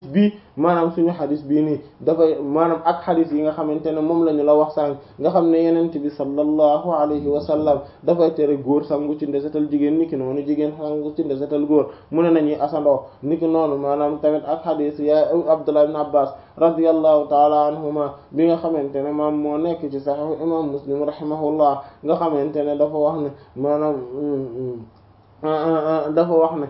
bii maanaam suñu xadis bii nii dafay maanaam ak xadis yi nga xamante ne moom la ñu la wax sànq nga xam ne yenent bi sallallahu alayhi wa sallam dafay tere góor sangu ci ndesetal jigéen niki noonu jigéen sangu ci ndesetal góor mu ne nañuy asandoo niki noonu maanaam tamit ak xadis ya Abdullah ibn Abbas radiyallahu taala anhuma bi nga xamante ne maam moo nekk ci sahih imam Muslim rahimahullah nga xamante ne dafa wax ne maanaam dafa wax ne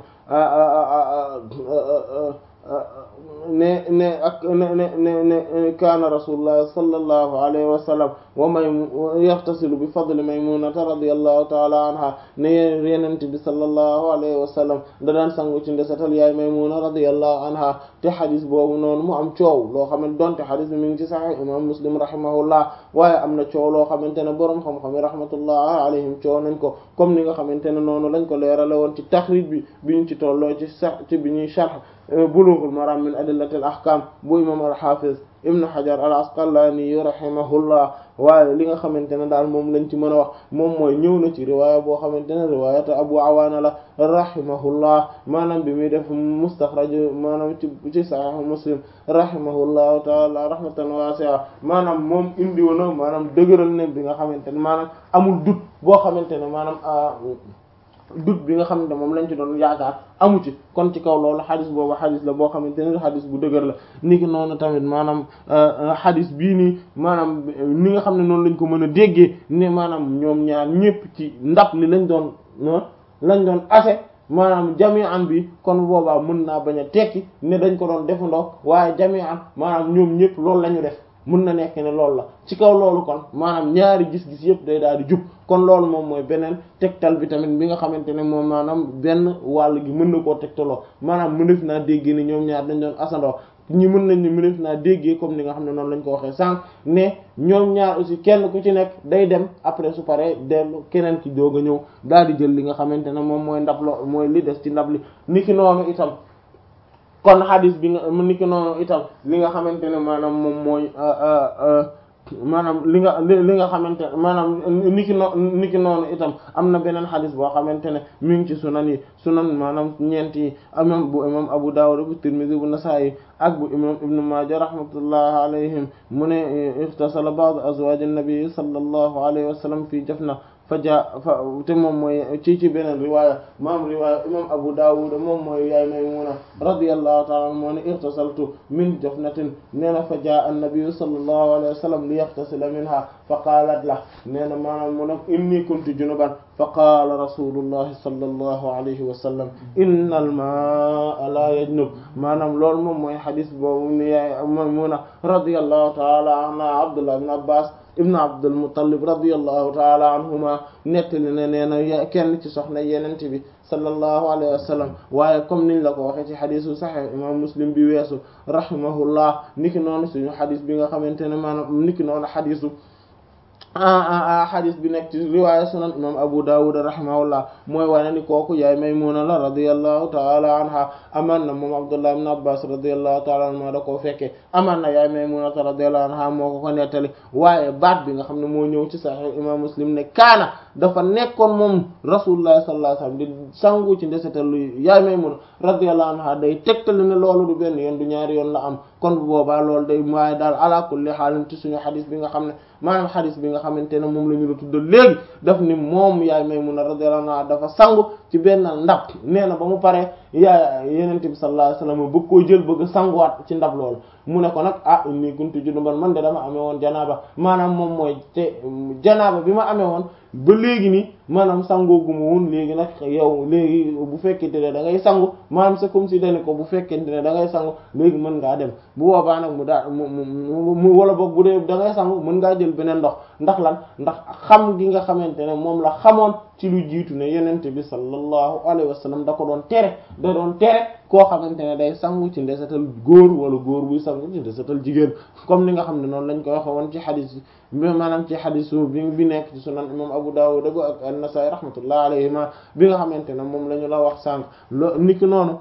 ne ne ak ne ne ne ne kaana rasulullah sallallahu alayhi wa sallam wa may yaxtasilu bi fadli maymunata radiyallahu taala anha ne yenent bi sallallahu alayhi wa sallam da daan sangu ci ndesetal yaay maymuna radiyallahu anha te xadis boobu noonu mu am coow loo xamante donte xadis bi mi ngi ci sahih imam muslim rahimahullah waaye am na coow loo xamante ne boroom xam-xam yi rahmatullah alayhim coow nañ ko comme ni nga xamante ne noonu lañ ko leerale woon ci taxrij bi bi ñu ci tolloo ci sax ci bi ñuy sharh bulughul maram min adillatil ahkam bu imam al-hafiz ibn hajar al-asqalani rahimahullah waaye li nga xamante ne daal moom lañ ci mën a wax moom mooy ñëw na ci riwaaya boo xamante ne riwaayata abu awaana la rahimahullah maanaam bi muy def mustaxraj maanaam ci ci sahih muslim rahimahullahu taala rahmatan wasi'a maanaam moom indiw na maanaam dëgëral ne bi nga xamante ne maanaam amul dut boo xamante ne maanaam dut bi nga xam ne moom lañ ci doon yaakaar amu ci kon ci kaw loolu xadis boobu xadis la boo xamante ne xadis bu dëgër la ni ki noonu tamit maanaam xadis bii nii maanaam ni nga xam ne noonu lañ ko mën a déggee ne maanaam ñoom ñaar ñépp ci ndab li lañ doon lañ doon ase maanaam jami'an bi kon boobaa mën naa bañ a tekki ne dañ ko doon defandoo waaye jami'an maanaam ñoom ñépp loolu la ñu def mën na nekk ne loolu la ci kaw loolu kon maanaam ñaari gis-gis yëpp day daal di jub kon loolu moom mooy beneen tegtal bi tamit bi nga xamante ne moom maanaam benn wàll gi mën na koo tegtaloo maanaam mënef naa déggee ni ñoom ñaar dañ doon asandoo ñi mën nañ ni mënef naa déggee comme ni nga xam ne noonu lañ ko waxee sànq ne ñoom ñaar aussi kenn ku ci nekk day dem après su paree dellu keneen ki doog a ñëw daal di jël li nga xamante ne moom mooy ndab lo mooy li des ci ndab li niki noonu itam kon xadis bi nga niki noonu itam li nga xamante ne maanaam moom mooy maanaam li nga li nga xamante maanaam niki no niki noonu itam am na beneen xadis boo xamante ne mi ngi ci sunan yi sunan maanaam ñeent yi imam bu imam Abu Dawud bu Tirmidhi bu Nasa'i ak bu imam Ibn Majah rahmatullahi alayhim mu ne ixtasala ba'd azwaj an-nabi sallallahu alayhi wa sallam fi jafna fa ja fa te moom mooy ci ci beneen riwaaya maam riwaaya imam Abu Dawud moom mooy yaay Maymuna radiyallahu ta'ala anha moo ne irtasaltu min jafnatin nee na fa jaa an-nabi sallallahu alayhi wa sallam li yaxtasila minha fa qaalat la nee na maanaam mu ne inni kuntu junuban fa qaala rasulullahi sallallahu alayhi wa sallam inna al-maa'a la yajnub maanaam loolu moom mooy xadis boobu ni yaay Maymuna radiyallahu ta'ala anha Abdullah ibn Abbas ibnu Abdul Muttalib radiyallahu taala anhuma nettali ne nee na kenn ci soxna yenent bi sallallahu alayhi wa sallam waaye comme niñ la ko waxee ci xadisu saxix imam Muslim bi weesu rahimahullah niki noonu suñu xadis bi nga xamante ne maanaam niki noonu xadisu xadis bi nekk ci riwaaya sunan imam Abu Dawud rahimahullah mooy wane ni kooku yaay Maymuna la radiyallahu taala anha amaan na moom Abdullah ibn Abbas radiyallahu taala anhuma da koo fekkee amaan na yaay Maymuna radiyallahu anha moo ko ko nettali waaye baat bi nga xam ne moo ñëw ci Sahih imam Muslim ne kaana dafa nekkoon moom Rasulullah sallallahu alayhi wasallam di sangu ci ndesetalu yaay Maymuna radiyallahu anha day tegtali ne loolu du benn yoon du ñaari yoon la am kon bu boobaa loolu day waaye daal ala kulli xaalin ci suñu xadis bi nga xam ne maanaam xadis bi nga xamante ne moom la ñu la tuddal léegi daf ni moom yaay Maymuna radiyallahu anha dafa sangu ci benn ndab nee na ba mu paree yaay yenente bi sallallahu alayhi wasallam bëgg koo jël bëgg sanguwaat ci ndab loolu mu ne ko nag ah inni kuntu junuban man de dama amee woon janaaba maanaam moom mooy te janaaba bi ma amee woon ba léegi nii maanaam sangoo gu ma woon léegi nag yow léegi bu fekkente ne da ngay sangu maanaam c'est comme si dane ko bu fekkente ne da ngay sangu léegi mën ngaa dem bu boobaa nag mu daa mu mu wala boog bu dee da ngay sangu mën ngaa jël beneen ndox ndax lan ndax xam gi nga xamante ne moom la xamoon ci lu jiitu ne yenente bi sallallahu alayhi wa sallam da ko doon tere da doon tere koo xamante ne day sangu ci ndesetal góor wala góor buy sangu ci ndesetal jigéen comme ni nga xam ne noonu lañ ko waxe woon ci xadis bi maanaam ci xadisu bi bi nekk ci sunan imam Abu Dawud ak an-Nasa'i rahmatullah alayhima bi nga xamante ne moom la ñu la wax sànq lo niki noonu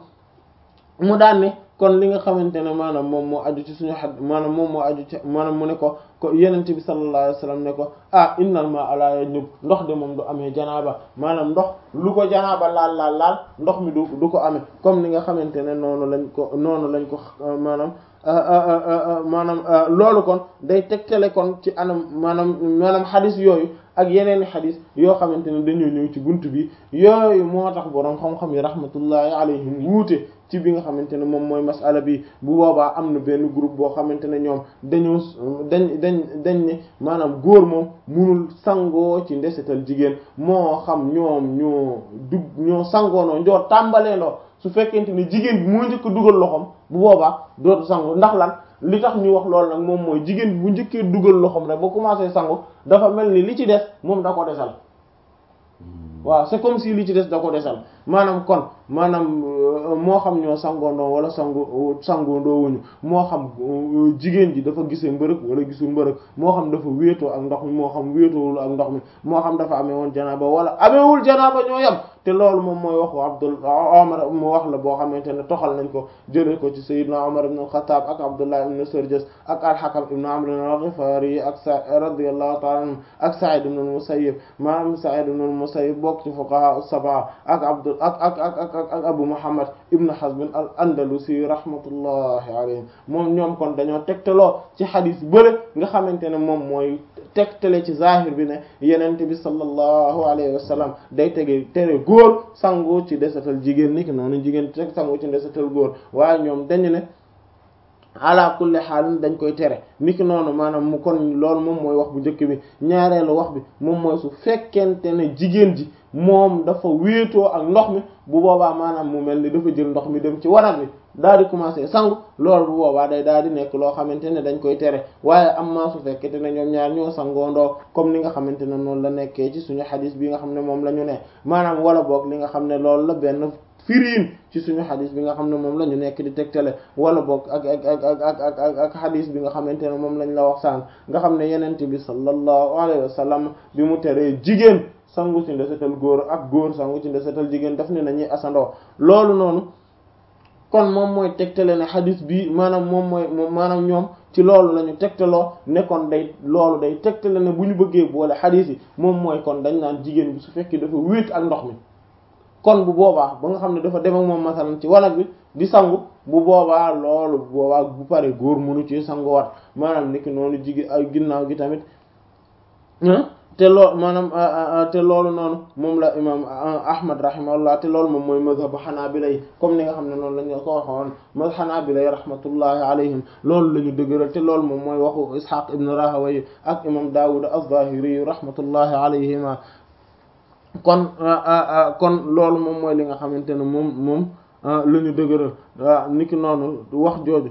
mu daan ne kon li nga xamante ne maanaam moom moo aju ci suñu xad maanaam moom moo aju ci maanaam mu ne ko ko yenent bi sallallahu alayhi wasallam ne ko ah innal ma ala yajnub ndox de moom du amee janaaba maanaam ndox lu ko janaaba laal laal laal ndox mi du du ko amee comme ni nga xamante ne noonu lañ ko noonu lañ ko maanaam maanaam loolu kon day tegtale kon ci anam maanaam maanaam xadis yooyu ak yeneen xadis yoo xamante ne dañoo ñëw ci bunt bi yooyu moo tax boroom xam-xam yi rahmatullahi alayhim wuute ci bi nga xamante ne moom mooy masala bi bu boobaa am na benn groupe boo xamante ne ñoom dañoo dañ dañ dañ ne maanaam góor moom munul sangoo ci ndesetal jigéen moo xam ñoom ñoo dug ñoo sangoonoo njoo tàmbaleendoo su fekkente ne jigéen bi moo njëkk dugal loxoom bu boobaa dootu sangu ndax lan li tax ñu wax loolu nag moom mooy jigéen bu njëkkee dugal loxoom rek ba commencé sangu dafa mel ni li ci des moom da ko desal waaw c'est comme si li ci des da ko desal maanaam kon maanaam moo xam ñoo sangoondoo wala sangu sangoondoo wuñu moo xam jigéen ji dafa gisee mbërëg wala gisul mbërëg moo xam dafa wéetoo ak ndox mi moo xam wéetoowul ak ndox mi moo xam dafa amee woon janaaba wala ameewul janaaba ñoo yem te loolu moom mooy waxu Abdul Umar mu wax la boo xamante ne toxal nañ ko jëlee ko ci Sayyidna Umar ibn al-Khattab ak Abdullah ibn Sarjas ak al-Hakam ibn Amr al-Ghifari ak sa radiyallahu ta'ala anhu ak Sa'id ibn al-Musayyib maanaam Sa'id ibn al-Musayyib bokk ci fuqaha as-sab'a ak Abdul ak ak ak ak ak Abu Muhammad ibn Hazm al-Andalusi rahmatullahi alayhim moom ñoom kon dañoo tegtaloo ci xadis bële nga xamante ne moom mooy tegtale ci zahir bi ne yenente bi sallallahu alayhi wa sallam day tege tere góor sangu ci desatal jigéen niki noonu jigéen teg sangu ci desatal góor waaye ñoom dañu ne ala kulli xaalin dañ koy tere niki noonu maanaam mu kon loolu moom mooy wax bu njëkk bi ñaareelu wax bi moom mooy su fekkente ne jigéen ji moom dafa wéetoo ak ndox mi bu boobaa maanaam mu mel ni dafa jël ndox mi dem ci wanag bi daal di commencer sangu loolu bu boobaa day daal di nekk loo xamante ne dañ koy tere waaye am maa su fekkente ne ñoom ñaar ñoo sangoondoo comme ni nga xamante ne noonu la nekkee ci suñu xadis bi nga xam ne moom la ñu ne maanaam wala boog li nga xam ne loolu la benn firiin ci suñu xadis bi nga xam ne moom la ñu nekk di tegtale wala boog ak ak ak ak ak ak ak xadis bi nga xamante ne moom lañ la wax sànq nga xam ne yenente bi sallallahu alayhi wa sallam bi mu teree jigéen sangu ci ndesetal góor ak góor sangu ci ndesetal jigéen daf ne nañuy asandoo loolu noonu kon moom mooy tegtale ne xadis bi maanaam moom mooy maanaam ñoom ci loolu la ñu tegtaloo ne kon day loolu day tegtale ne bu ñu bëggee boole xadis yi moom mooy kon dañ naan jigéen bi su fekkee dafa wéet ak ndox mi kon bu boobaa ba nga xam ne dafa dem ak moom masalan ci wanag bi di sangu bu boobaa loolu bu boobaa bu pare góor mënu ci sanguwaat maanaam niki noonu jigéen ay ginnaaw gi tamit te loolu maanaam te loolu noonu moom la imam ahmad rahimahullah te loolu moom mooy mazhabu xanaabila yi comme ni nga xam ne noonu la ñu ko waxoon ma xanaabila yi rahmatullahi alayhim loolu la ñu dëgëral te loolu moom mooy waxu ishaq ibn rahawayh ak imam daawud az-zahiri rahmatullahi alayhima kon kon loolu moom mooy li nga xamante ne moom moom la ñu dëgëral waaw niki noonu wax jooju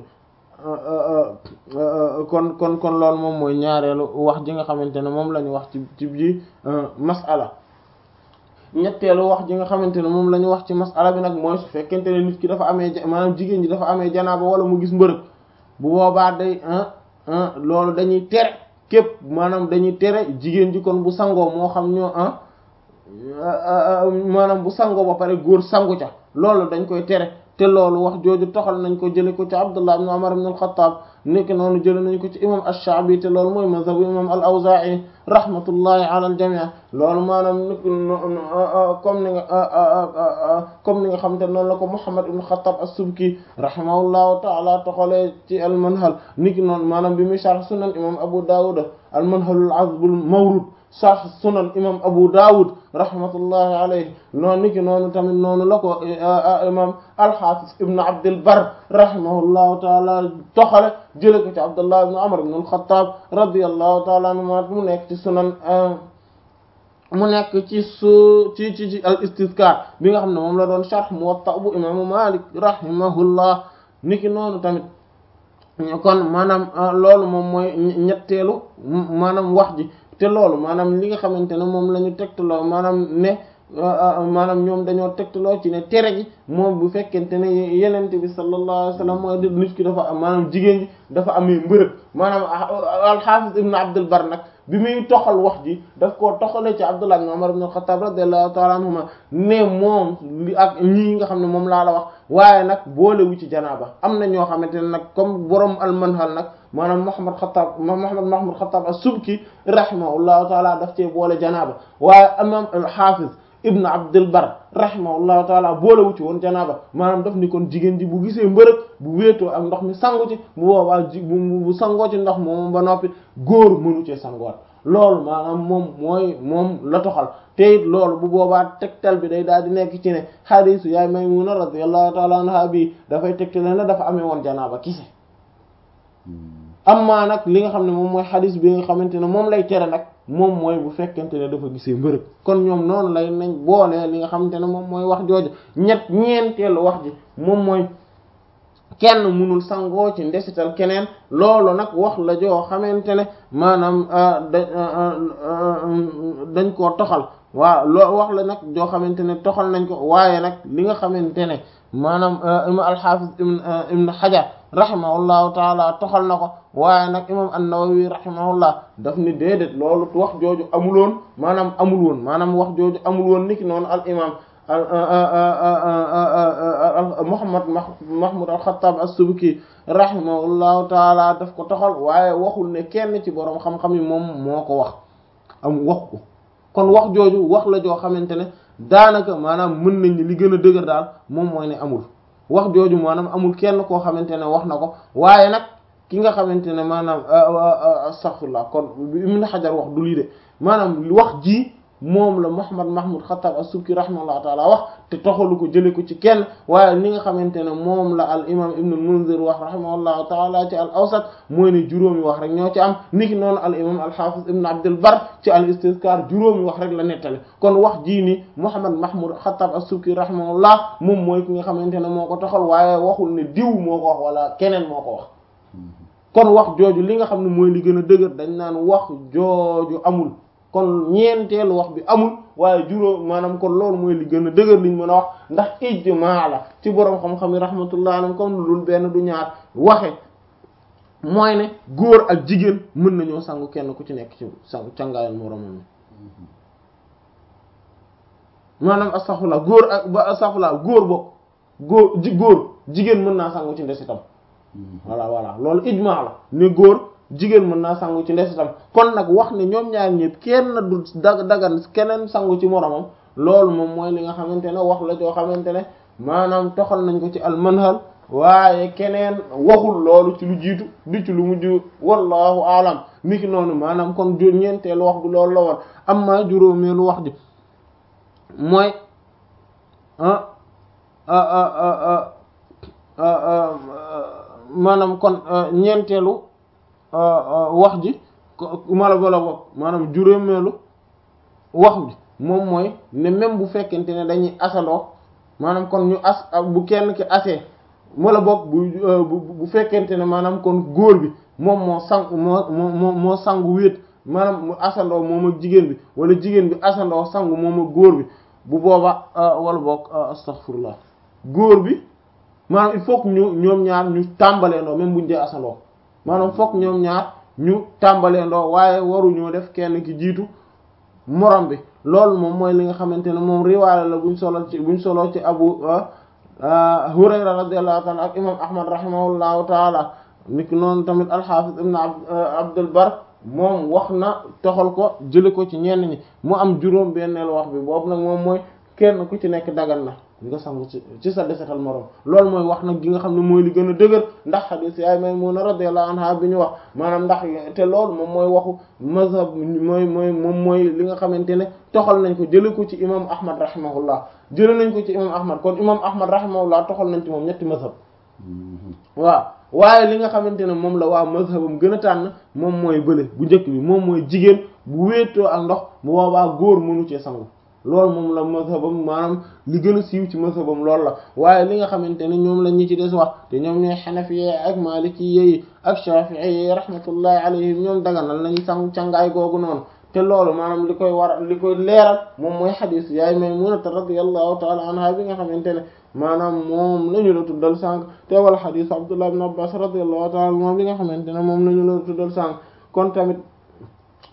kon kon kon loolu moom mooy ñaareelu wax ji nga xamante ne moom la ñu wax ci ci ji masala ñetteelu wax ji nga xamante ne moom la ñu wax ci masala bi nag mooy su fekkente ne nit ki dafa amee maanaam jigéen ji dafa amee janaaba wala mu gis mbërëg bu boobaa day loolu dañuy tere képp maanaam dañuy tere jigéen ji kon bu sangoo moo xam ñoo maanaam bu sangoo ba pare góor sangu ca loolu dañ koy tere te loolu wax jooju toxal nañ ko jële ko ci Abdullah ibn Umar ibn al-Khattab nekk noonu jële nañ ko ci imam ash-Sha'bi te loolu mooy mazhabu imam al-Awza'i rahmatullahi ala al-jami' loolu maanaam nik comme ni nga comme ni nga xamante noonu la ko Muhammad ibn Khattab as-Subki rahimahullahu ta'ala toxalee ci al-Manhal niki noonu maanaam bi muy sharh sunan imam Abu Dawud al-Manhal al-'azb al-mawrud sharh sunan imam Abu Dawud rahmatullahi alayhi noonu niki noonu tamit noonu la ko imam al-Hafiz ibn Abd al-Barr rahimahullahu ta'ala toxale jële ko ci Abdullah ibn Umar ibn al-Khattab radiyallahu ta'ala anhu mu nekk ci sunan mu nekk ci su ci ci ci al-Istizkar bi nga xam ne moom la doon sharh Muwatta bu imaamu Malik rahimahullah niki noonu tamit kon maanaam loolu moom mooy ñetteelu maanaam wax ji te loolu maanaam li nga xamante ne moom la ñu tegtaloo maanaam ne maanaam ñoom dañoo tegtaloo ci ne tere gi moom bu fekkente ne yenente bi sallallahu alayhi wasallam mooy nit ki dafa maanaam jigéen ji dafa amee mbërëg maanaam al-Hafiz ibn Abdul Bar nag bi muy toxal wax ji daf koo toxale ci Abdullah ibn Umar ibn al-Khattab radiyallahu ta'ala anhuma ne moom li ak ñii nga xam ne moom laa la wax waaye nag boolewu ci janaaba am na ñoo xamante ne nag comme borom al-Manhal nag maanaam Muhammad Khattab Muhammad Mahmud Khattab as-Subki rahimahullahu ta'ala daf cee boole janaaba waaye imam al-Hafiz ibn Abdul Bar rahimahullahu taala boolewu ci woon janaaba maanaam daf ni kon jigéen ji bu gisee mbërëg bu wéetoo ak ndox mi sangu ci bu boobaa ji bu sangoo ci ndox moom ba noppi góor mënu cee sangoot loolu maanaam moom mooy moom la toxal te it loolu bu boobaa tegtal bi day daal di nekk ci ne xadiisu yaay Maymuna radiyallahu taala anha bi dafay tegtale ne dafa amee woon janaaba kise amma nag li nga xam ne moom mooy xadis bi nga xamante ne moom lay tere nag moom mooy bu fekkente ne dafa gisee mbërëg kon ñoom noonu lay nañ boolee li nga xamante ne moom mooy wax jooju ñett ñeenteelu wax ji moom mooy kenn mënul sangoo ci ndesital keneen loolu nag wax la joo xamante ne maanaam dañ koo toxal waaw loo wax la nag joo xamante ne toxal nañ ko waaye nag li nga xamante ne maanaam imam al-Hafiz ibn Hajar rahimahullahu taala toxal na ko waaye nag imam an-Nawawi rahimahullah daf ni déedéet loolu wax jooju amul woon maanaam amul woon maanaam wax jooju amul woon niki noonu al imam Muhammad Mahmud al-Khattab as-Subki rahimahullahu taala daf ko toxal waaye waxul ne kenn ci boroom xam-xam yi moom moo ko wax am wax ko kon wax jooju wax la joo xamante ne daanaka maanaam mën nañ li gën a dëgër daal moom mooy ne amul wax jooju maanaam amul kenn koo xamante ne wax na ko waaye nag ki nga xamante ne maanaam astaghfirullah kon Ibn Hajar wax du lii de maanaam wax ji moom la Muhammad Mahmud Khattab as-Subki rahimahullah taala wax te toxalu ko jële ko ci kenn waaye li nga xamante ne moom la al imam Ibn al-Munzir wax rahimahullah taala ci al awsat mooy ne juróomi wax rek ñoo ci am niki noonu al imam al-Hafiz Ibn Abdul Bar ci al istizkar juróomi wax rek la nettali kon wax jii ni Muhammad Mahmud Khattab as-Subki rahimahullah moom mooy ki nga xamante ne moo ko toxal waaye waxul ne diw moo ko wax wala keneen moo ko wax kon wax jooju li nga xam ne mooy li gën a dëgër dañ naan wax jooju amul kon ñeenteelu wax bi amul waaye juróom maanaam kon loolu mooy li gën a dëgër liñ mën a wax ndax ijmaa la ci boroom xam-xam yi rahmatullah alayhim comme lu dul benn du ñaar waxe mooy ne góor ak jigéen mën nañoo sangu kenn ku ci nekk ci sangu cangaayal moroomam maanaam astaghfirullah góor ak ba astaghfirullah góor bokk góor ji góor jigéen mën naa sangu ci ndesitam voilà voilà loolu ijmaa la ne góor jigéen mën naa sangu ci ndesitam kon nag wax ne ñoom ñaar ñëpp kenn du dag dagan keneen sangu ci moromam loolu moom mooy li nga xamante ne wax la joo xamante ne maanaam toxal nañ ko ci almanhal waaye keneen waxul loolu ci lu jiitu di ci lu mujj wallahu alam niki noonu maanaam kon ju ñeenteelu wax bi loolu la woon amma juróomeelu wax ji mooy maanaam kon ñeenteelu wax ji mala bala bopp maanaam juróomeelu wax bi moom mooy ne même bu fekkente ne dañuy asandoo maanaam kon ñu as bu kenn ki asee wala boog bu bu fekkente ne maanaam kon góor bi moom moo sang moo moo moo sangu wéet maanaam mu asandoo moom ak jigéen bi wala jigéen bi asandoo sangu moom ak góor bi bu booba wala boog astaghfirullah góor bi maanaam il faut que ñu ñoom ñaar ñu tàmbalee ndoo même buñ dee asandoo maanaam fokk ñoom ñaar ñu tàmbalee ndoo waaye waruñoo def kenn ki jiitu morom bi loolu moom mooy li nga xamante ne moom riwaaya la buñ solo ci buñ solo ci abu hurayra radiyallahu ta'ala ak imam ahmad rahimahullahu taala niki noonu tamit alxaafis ibn abdul bar moom wax na toxal ko jële ko ci ñenn ñi mu am juróom benneel wax bi boobu nag moom mooy kenn ku ci nekk dagan na nga sangu ci ci sa desetal morom loolu mooy wax nag gi nga xam ne mooy li gën a dëgër ndax xadiis yaay Maymuna radiyallahu anha bi ñu wax maanaam ndax te loolu moom mooy waxu mazhab mooy mooy moom mooy li nga xamante ne toxal nañ ko jële ko ci imam ahmad rahimahullah jële nañ ko ci imam ahmad kon imam ahmad rahimahullah toxal nañ ci moom ñetti mazhab waaw waaye li nga xamante ne moom la waa mazhabam gën a tànn moom mooy bële bu njëkk bi moom mooy jigéen bu wéetoo ak ndox bu boobaa góor mënu cee sangu loolu moom la mazhabam maanaam li gën a siiw ci mazhabam loolu la waaye li nga xamante ne ñoom la ñi ci des wax te ñoom ñooy xanafi ak maliki yi ak shafi'i yi rahmatullahi alayhim ñoom daganal nañu sangu cangaay googu noonu te loolu maanaam li koy war li koy leeral moom mooy xadis yaay Maymunata radiyallahu ta'ala anha bi nga xamante ne maanaam moom la ñu la tuddal sànq te wala xadis Abdullah ibn Abbas radiyallahu ta'ala moom bi nga xamante ne moom la ñu la tuddal sànq kon tamit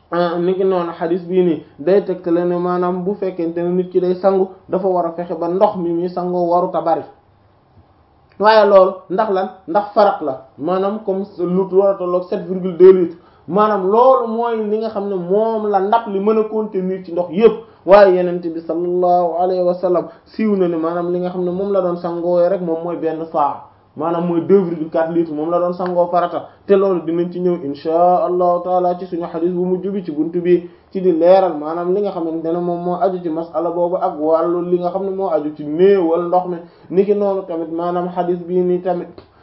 ni ki noonu xadis bii nii day tegtale ne maanaam bu fekkente ne nit ki day sangu dafa war a fexe ba ndox mi muy sangoo waruta bari waaye loolu ndax lan ndax farat la maanaam comme lu war a tolloog 7,2 litres maanaam loolu mooy li nga xam ne moom la ndab li mën a contenir ci ndox yépp waaye yenent bi sallallahu alayhi wa sallam siiw na ne maanaam li nga xam ne moom la doon sangoo rek moom mooy benn saa maanaam mooy 2,4 litres moom la doon sangoo farata te loolu dinañ ci ñëw insha allahu taala ci suñu xadis bu mujj bi ci buntu bi ci di leeral maanaam li nga xamante ne moom moo aju ci masala boobu ak wàllu li nga xam ne moo aju ci néewal ndox mi niki noonu tamit maanaam xadis bii nii tamit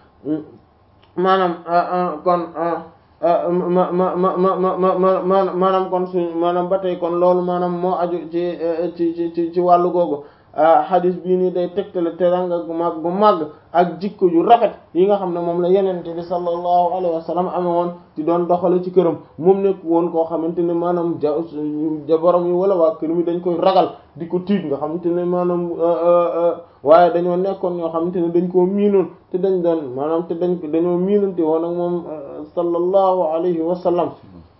maanaam kon ma ma ma ma ma ma ma maanaam kon suñ maanaam ba tey kon loolu maanaam moo aju ci ci ci ci wàllu googu xadis bii nii day tegtale teranga gu mag bu màgg ak jikko yu rafet yi nga xam ne moom la yenente bi sallallahu alayhi wa sallam amee woon ci doon doxale ci këram moom nekk woon koo xamante ne maanaam ja ja borom yi wala waa kër mi dañ koy ragal di ko tiit nga xamante ne maanaam waaye dañoo nekkoon ñoo xamante ne dañ koo miinoon te dañ doon maanaam te dañ dañoo miinante woon ak moom sallallahu alayhi wa sallam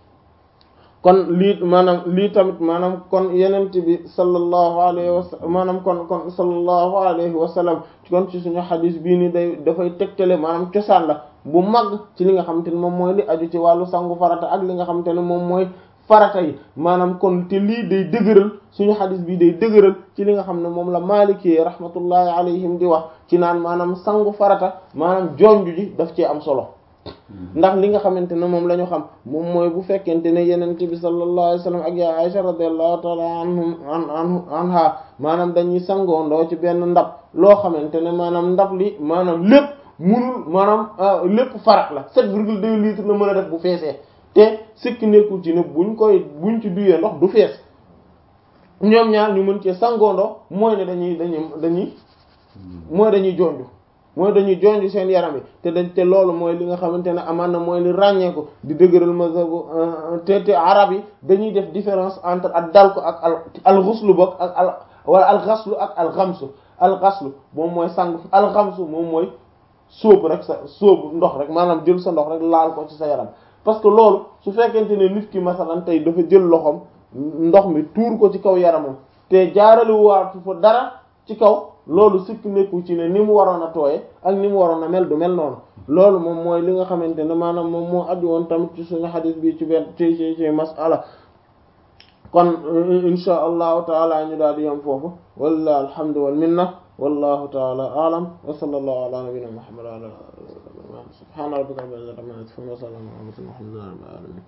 kon lii maanaam lii tamit maanaam kon yenent bi sallallahu alayhi wa sallam maanaam kon kon sallallahu alayhi wa sallam kon ci suñu xadis bii ni day dafay tegtale maanaam cosaan la bu mag ci li nga xamante ne moom mooy li aju ci wàllu sangu farata ak li nga xamante ne moom mooy farata yi maanaam kon te lii day dëgëral suñu xadis bii day dëgëral ci li nga xam ne moom la maliki rahmatullahi alayhim di wax ci naan maanaam sangu farata maanaam jonju ji daf cee am solo ndax li nga xamante ne moom la ñu xam moom mooy bu fekkente ne yenente bi sallallahu alayhi wasallam ak ya Aisha radiyallahu ta'ala anhum an anha maanaam dañuy sangoondoo ci benn ndab loo xamante ne maanaam ndab li maanaam lépp munul maanaam lépp farat la 7,2 litres la mën a def bu feesee te sikki nekkul ci ne buñ koy buñ ci duyee ndox du fees ñoom ñaar ñu mën cee sangoondoo mooy ne dañuy dañuy dañuy mooy dañuy jonju mooy dañuy jonj seen yaram yi te dañ te loolu mooy li nga xamante ne amaan na mooy li ràññeeku di dëgëral mazhabu te te arab yi dañuy def différence entre ak dal ko ak al al ghuslu bokk ak al wala al ghaslu ak al ghamsu al ghaslu moom mooy sang al ghamsu moom mooy sóobu rek sa sóobu ndox rek maanaam jël sa ndox rek laal ko ci sa yaram parce que loolu su fekkente ne nit ki masalan tey dafa jël loxoom ndox mi tuur ko ci kaw yaramam te jaarale waatu fa dara ci kaw loolu sikk nekku ci ne ni mu waroon a tooye ak ni mu waroon a mel du mel noonu loolu moom mooy li nga xamante ne maanaam moom moo aju woon tamit ci suñu xadis bi ci benn ci ci ci masala kon insha allahu taala ñu daal di yam foofu walla alhamdu wal minna wallahu taala aalam wa sallallahu ala nabina muhammad wa ala subhana rabbika rabbil izzati amma yasifun wa salamun ala mursalin walhamdulillahi rabbil alamin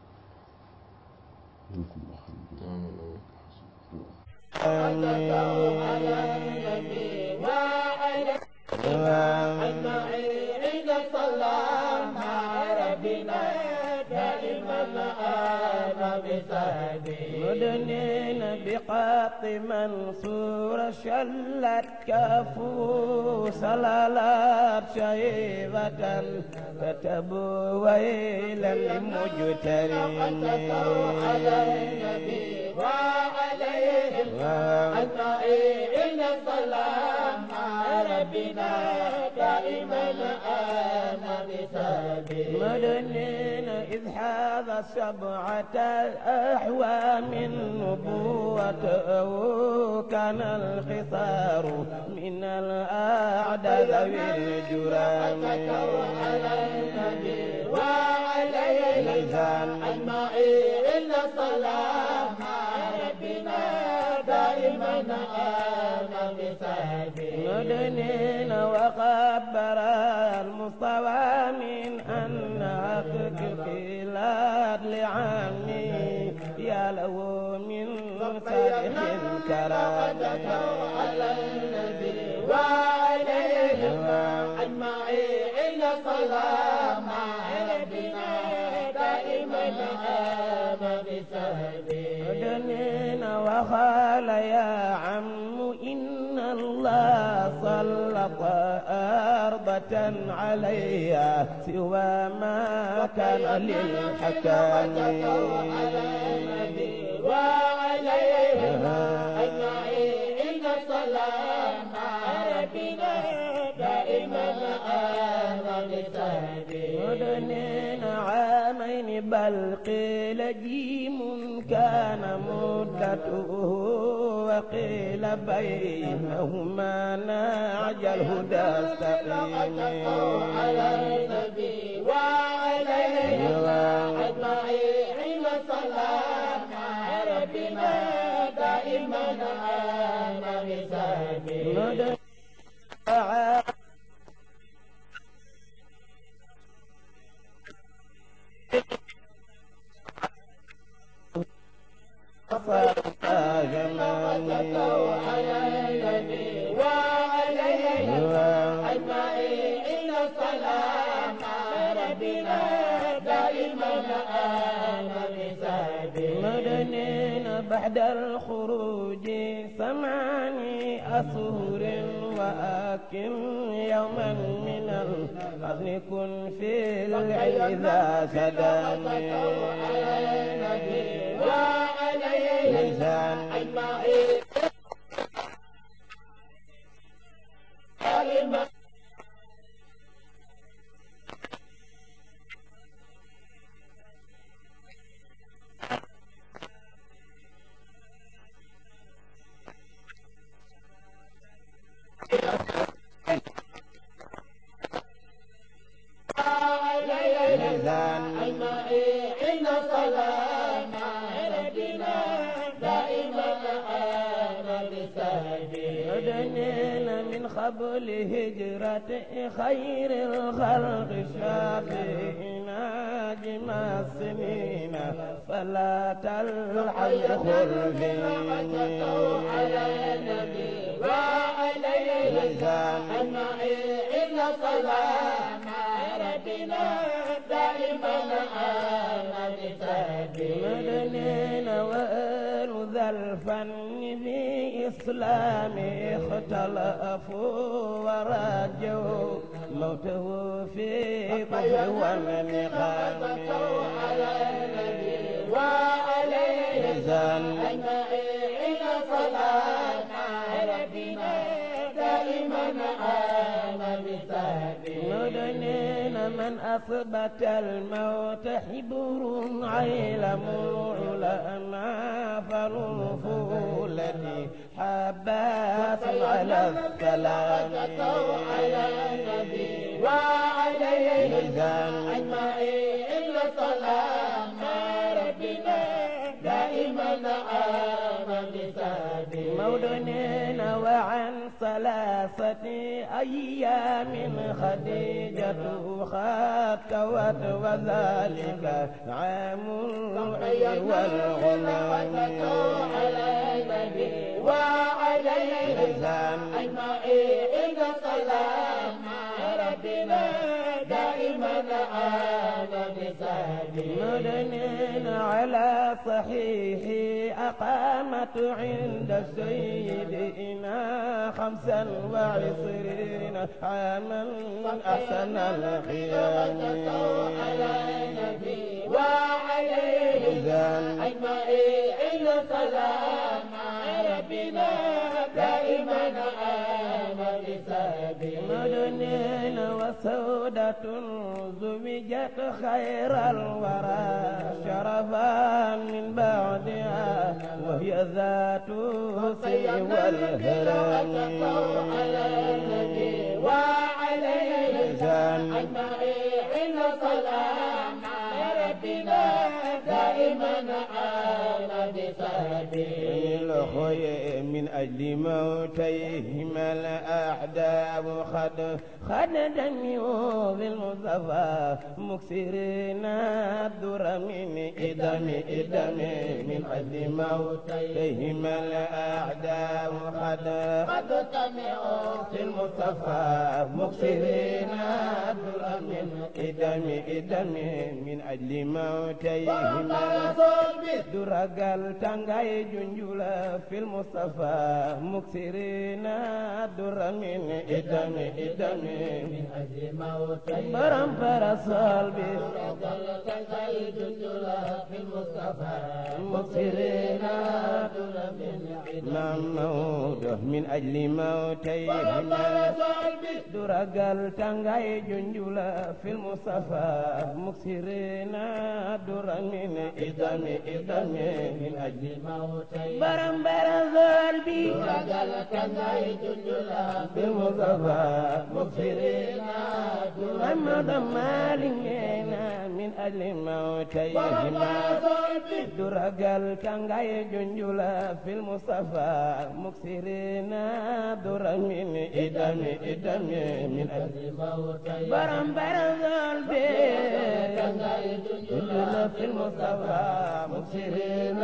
مدنين بقاط منصور شلت كفو سلالات شيبة كتبوا ويلا لمجترين على النبي وعليهم أجمعين السلام ربنا دائما آمن بسبيل مدنين إذ هذا سبعة أحوام نبوته كان الخطار من الأعداء ذوي الجرام على النبي وعليهم أجمعين السلام ربنا دائما آمن بسبيل مدنين وخبر المصطفى من أن حقك الخلاد لعمي يا له من صالح الكرام على النبي وعليهم أجمعين السلام ربنا دائما آمن بسبيل وقال يا عم إن الله سلط أرضة عليها سوى ما كان للحكام وعليها أجمعين السلام ربنا دائما آمن مدنين عام عين بل قيل جيم كان مدته وقيل بينهما نعج الهدى استقيم على النبي وعليه أجمعين صلاة ربنا دائما أنا بسبيل على النبي وعليه أجمعين صلاة ربنا دائما أنا بسبيل مدنين بعد الخروج ثماني أسهر وأكن يوما من الحزن كن في العذا سدامي وعليه لسان أجمعين لسان أجمعين صلاة ربنا دائما أنا بسبيل مدنين من قبل هجرة خير الخلق شافينا جمع السنين فلا تلحظ على النبي وعليه لسان أجمعين صلاة ربنا دائما أنا بسبيل مدنين وآل ذا الفن بإسلام اختلفوا ورجوا موته في كفر والنقام على النبي وعليه لسان أجمعين صلاة ربنا دائما أنا بسبيل مدنين من أثبت الموت حبر عيلم العلماء فالفولة حبات على السلام على النبي وعليه لسان أجمعين صلاة ربنا دائما أنا بسبيل مودنين وعن ثلاثة أيام خديجة خاتوت وذلك عام الحي والغلام على النبي وعليه لسان أجمعين صلاة ربنا دائما أنا بسبيل مدنين على صحيح أقامت عند سيدنا خمسا وعشرين عاما أحسن الخيام على النبي وعليه لسان أجمعين صلاة ربنا دائما أنا بسبيل مدنين وسودة زوجت خير الورى شرفا من بعدها وهي ذات السر والهرم على النبي وعليه لسان أجمعين صلاة ربنا دائما أنا بسبيل الخي من أجل موتيهما الأحداب خد خد دميوا بالمصطفى مكسرين الدر من إدم إدم من أجل موتيهما الأحداب خد قد سمعوا في المصطفى مكسرين الدر من إدم إدم من أجل موتيهما duragal tangay junjula fil mustafa muksirina duramin idami idami أجل موتي baram parasol bi جندلا في المصطفى مبصرين دون من محمود من أجل موتيهما درجال تنغاي جنجولا في المصطفى مكسرين در من إدم إدم من أجل موتي برم برزال بي رجل كناي جندلا في المصطفى مكسرين محمد مالنا من أجل موتيهما درجال تنغاي جنجولا في المصطفى مكسرين در من إدم إدم من أجل موتي برم برزال بي كناي جنجولا في المصطفى مكسرين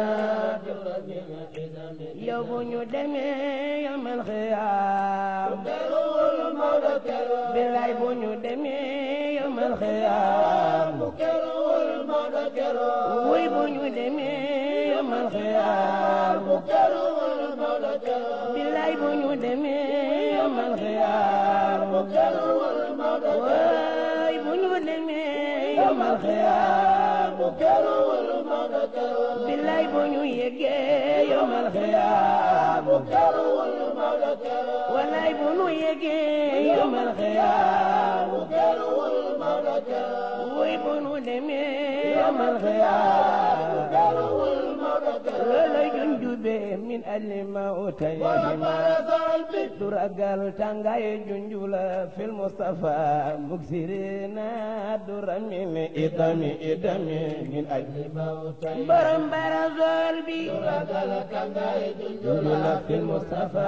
yow bu ñu demee yamal xiyaam كرول مولى كرول bilaay bu ñu demee yamal xiyaam كرول مولى كرول wuy bu ñu demee yamal xiyaam كرول مولى كرول bilaay bu ñu demee yamal xiyaam كرول مولى waay bu ñu demee yamal xiyaam كرول مولى كرول bilaay bu ñu yeggee yamal xiyaam كرول مولى كرول walaay bu ñu yeggee yamal xiyaam كرول مولى كرول wuy bu ñu demee yamal xiyaam كرول مولى كرول looloy junjube min alli mawtayhima duragal tàngaay junjula fil mustafa muksirina dura min idami idami min ajli baram barazol bi junjula fil mustafa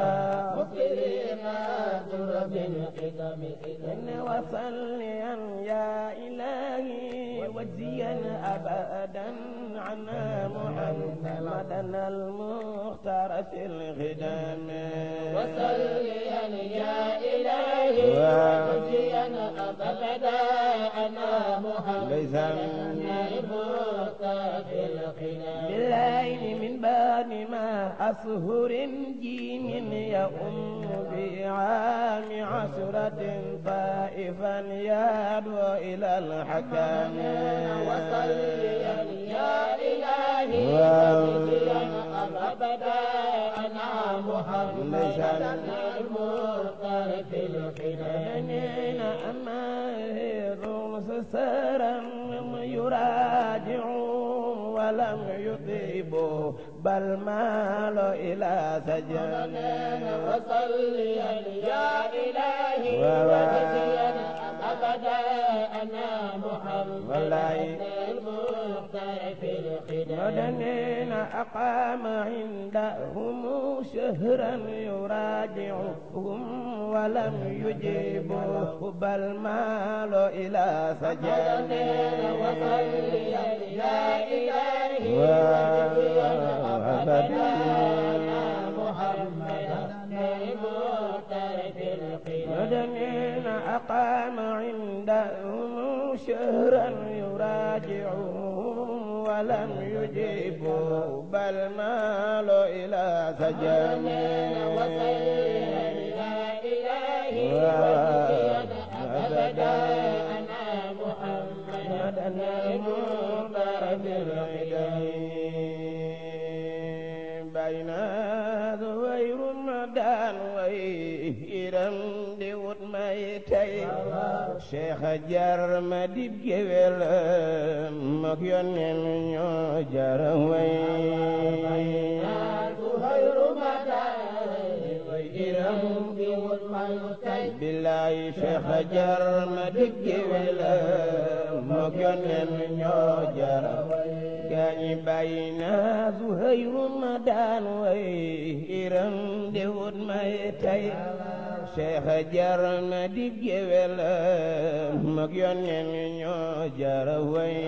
إن وصليا يا إلهي وجزيا أبدا عنا محمدا المختار في الخدام وصليا يا إلهي وجزيا أبدا أنا محمد ليس المختار في الخلاف بالليل من بعد ما أسهر جيم يؤم بعام عشرة طائفا يدعو إلى الحكام وصليا يا إلهي واو. وجزيا أبدا أنا محمد ليس المختار في الخلاف بنين أماهر سسرا يراجع ولم يطيبوا بل مالوا إلى سجن وصليا يا إلهي واو. وجزيا أبدا أنا محمد والله. المختار في الخلاف مدنين أقام عندهم شهرا يراجعهم ولم يجيبوا بل مالوا إلى سجن وصليا يا إلهي وأبدا مدنين أقام عندهم شهرا يراجعهم ولم يجيبوا بل مالوا إلى سجن محمدا المختار في العيدين بين ذوير مدان ويرم ديوت ميتي شيخ جار مديب جويل مكيون نيو جار وي billaay cheikh jar ma digge wela mook yonen ñoo jara gaañi bàyyi naa Zuhayru ma daan way iram de wut may tay cheikh jar ma digge wela mook yonen ñoo jara way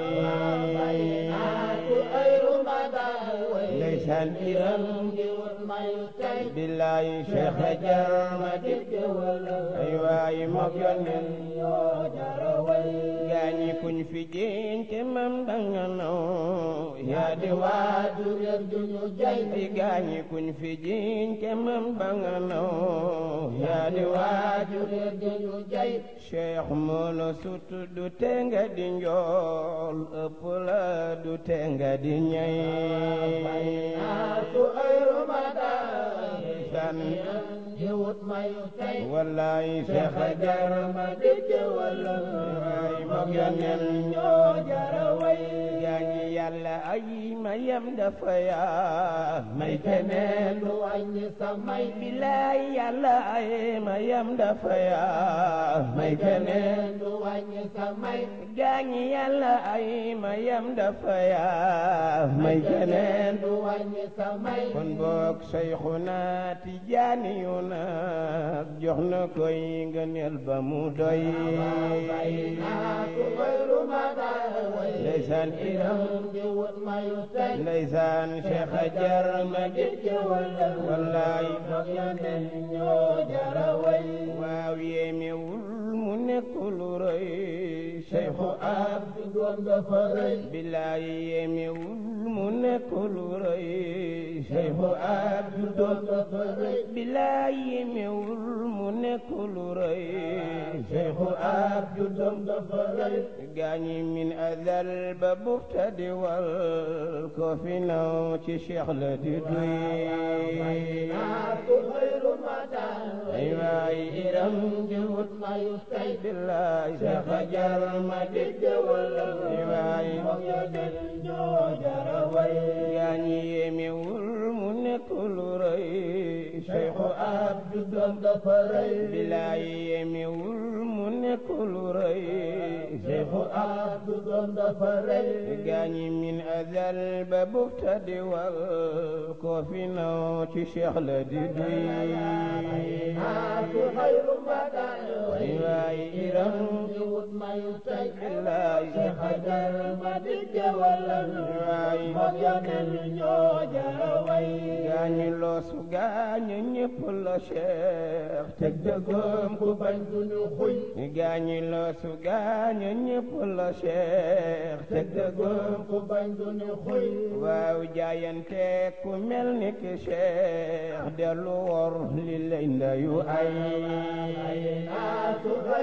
ndeysaan iram billaay cheikh jar ma digge ay waay mook yonen gaañi kuñ fi jiñ te mam danga naw yaa di waaju réer du ñu jay ay gaañi kuñ fi jiñ te mam danga naw yaa di waaju réer du ñu jay cheikh moo la sut du te nga di njool ëpp la du te nga di ñay naatu ay rumadaan san di wut mayu tey wallaay cheikh a jar ma dégg wala waay moog yonen ñoo jara way gaañi yàlla ay mayam dafa yaa may keneen lu wàññi sa may bilaay yàlla ay mayam dafa yaa may keneen lu wàññi sa may gaañi yàlla ay mayam dafa yaa may keneen lu wàññi sa may kon boog Seyxuna Tijaani yu nag jox na koy ngëneel ba mu doy naatu ay rumadaan ndeysaan iram di wut mayu tey ndeysaan Cheikh a jar ma dégg wala wallaay moog yeneen ñoo jara way waaw yéemewul mu nekk lu rëy Cheikhu ab du doon dafa rëy bilaay yéemewul mu nekk lu rëy Cheikhu ab du doon dafa rëy bilaay yéemewul mu nekk lu rëy Cheikhu ab du doon dafa rëy gaañi min azal ba bufta di wal ko fi naw ci Cheikh la di duy naatu ay rumadaan ay waay iram di wut mayu tey billaay Cheikh a jar ma dégg wala ay waay moog yeneen ñoo jara way gaañi yéemewul mu nekk lu rëy Cheikhu ab du doon dafa rëy bilaay yéemewul mu nekk lu rëy Cheikhu ab du doon dafa rëy gaañi min azal ba bufta di wal ko fi naw ci Cheikh la di duy naatu ay rumadaan ay waay iram di wut mayu tey billaay Cheikh Ajar ma dégg wala waay moog yeneen ñoo jara way gaañi loosu gaañu ñépp la Cheikh teg dëggoom ku bañ du ñu xuy gaañi loosu gaañu ñépp la Cheikh teg dëggoom ku bañ du ñu xuy waaw jaayante ku mel ni ki Cheikh dellu wor li lay ndayu ay naatu ay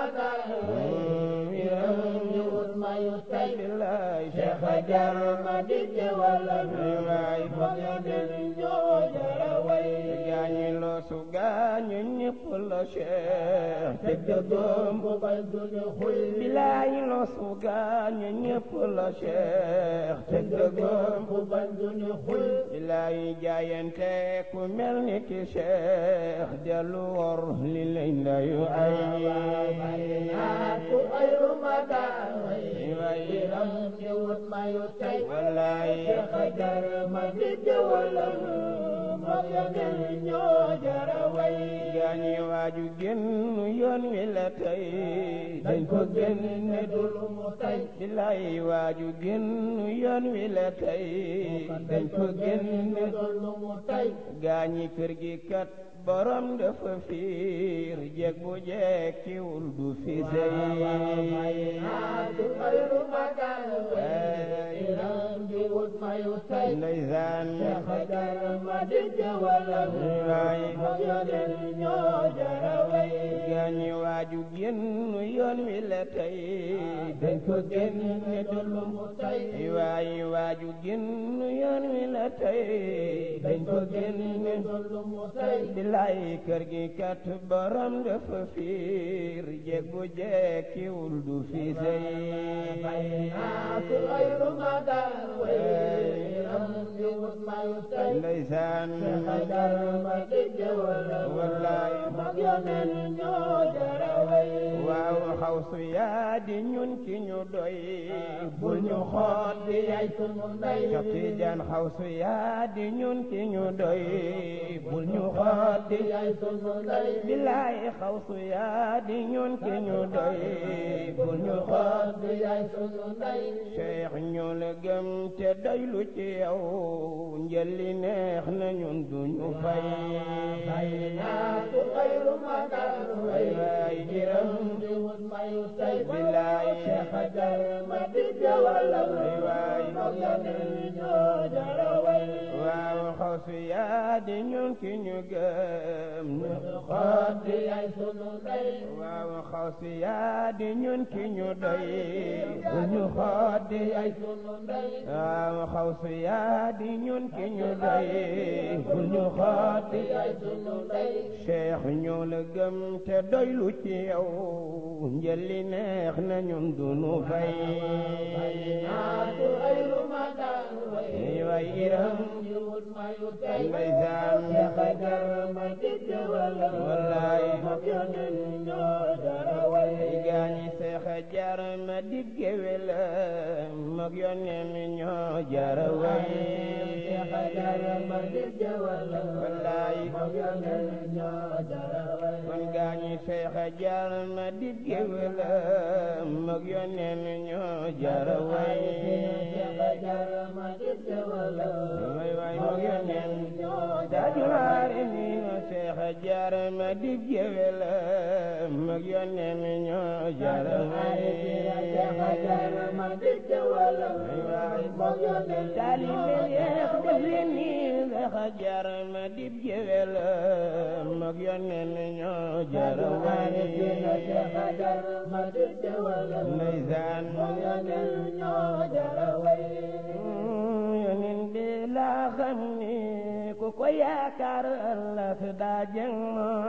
rumadaan di wut mayu tey billaay Cheikh Ajar ma dégg wala waay moog yeneen ñoo jara way gaañi loosu gaañu ñépp la Cheikh teg dëggoom ku bañ du ñu xuy bilaay loosu gaañu ñépp la Cheikh teg dëggoom ku bañ du ñu xuy bilaay jaayante ku mel ni ki Cheikh dellu wor li lay ndayu ay naatu ay rumadaan waay iram di wut mayu tey wallaay Cheikh Ajar ma dégg wala moog yeneen ñoo jara way gaañi waaju génn yoon wi la tey dañ ko génne dul lu mu tey bilaay waaju génn yoon wi la tey dañ ko génne lu mu tey gaañi kër gi kat borom dafa fiir jeg bu jekkiwul du fi sey naatu ay rumadaan iram di wut mayu tey ndeysaan Cheikh Ajar ma dégg wala waay moog yeneen ñoo jara way gaañi waaju génn yoon wi la tey dañ ko génne du lu mu tey waay waaju génn yoon wi la tey dañ ko génne du lu mu tey bilaay kër gi kat borom dafa fiir jeg bu jekkiwul du fi sey naatu ay rumadaan iram di wut mayu tey ndeysaan Cheikh Ajar ma dégg wala wallaay moog yeneen ñoo jara way waaw xawsu yaa di ñun ki ñu doy bul ñu xool di yaay sunu ndey Cheikh Tidiane xawsu yaa di ñun ki ñu doy bul ñu xool di yaay sunu ndey bilaay xawsu yaa di ñun ki ñu doy bul ñu xool di yaay sunu ndey Cheikh ñu la gëm te doylu ci yow njëli neex na ñun duñu fay naatu ay rumadaan waay waay iram di wut mayu mayu tey bilaay Cheikh Ajar ma digg wala waay moo yoneen ñoo jara way waaw xaw si yaa di ñun ki ñu gëm ñu xool di ay sunu ndey waaw xaw si yaa di ñun ki ñu doy bu ñu xool di ay sunu ndey waaw xaw si yaa di ñun ki ñu doy bu ñu xool di ay sunu ndey cheikh ñoo la gëm te doylu ci yow njëli neex na ñun dunu fay naatu ay rumadaan way ñuy way iram di wut mayu tey ndeysaan Cheikh Ajar ma digg wala wallaay moo yoneen ñoo jara way gaañi seex a jar ma digge wela mag yoneen ñoo jara way Cheikh Ajar ma digg wala wallaay moo yoneen ñoo jara way kon gaañi seex a jar ma digge wela mag yoneen ñoo jara way Cheikh Ajar ma digg wala way way mag yoneen dajuwaare ni nga seex a jar ma digge wela mag yoneen ñoo jara way Cheikh Ajar ma digg wala moo yoneen taalibe yeex def leen ni seex a jar ma dib jewel mag yoneen ñoo jara way Cheikh Ajar ma digg wala ndeysaan moo yoneen ñoo jara way yoneen bi laa xam ni ku ko yaakaar ëllëg daa jëng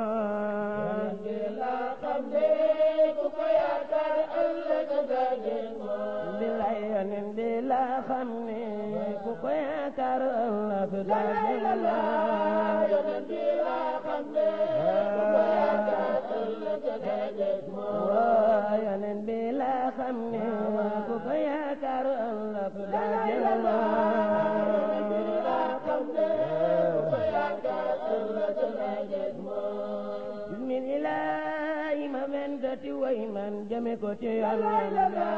laa xam ne ku ko yaakaar ëllëg daa jëng bilay yoneen bi laa xam ni ku ko yaakaar ëllëg daa jëng yoneen bi laa xam ne ku ko yaakaar ëllëg daa jëng waa yoneen bi laa xam ni ku ko yaakaar ëllëg daa jëng bismillah ma vendati way man jame ko ci yàlla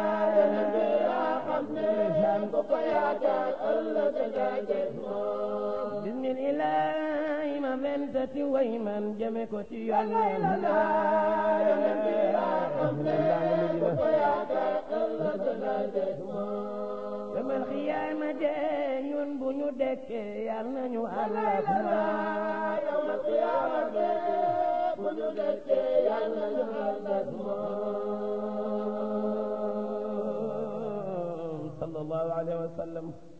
bismillah ma vendati way man jame ko ci yàlla yamal xiyaama de ñun bu ñu dekkee yal nañu àllak moom sallallahu alayhi wa sallam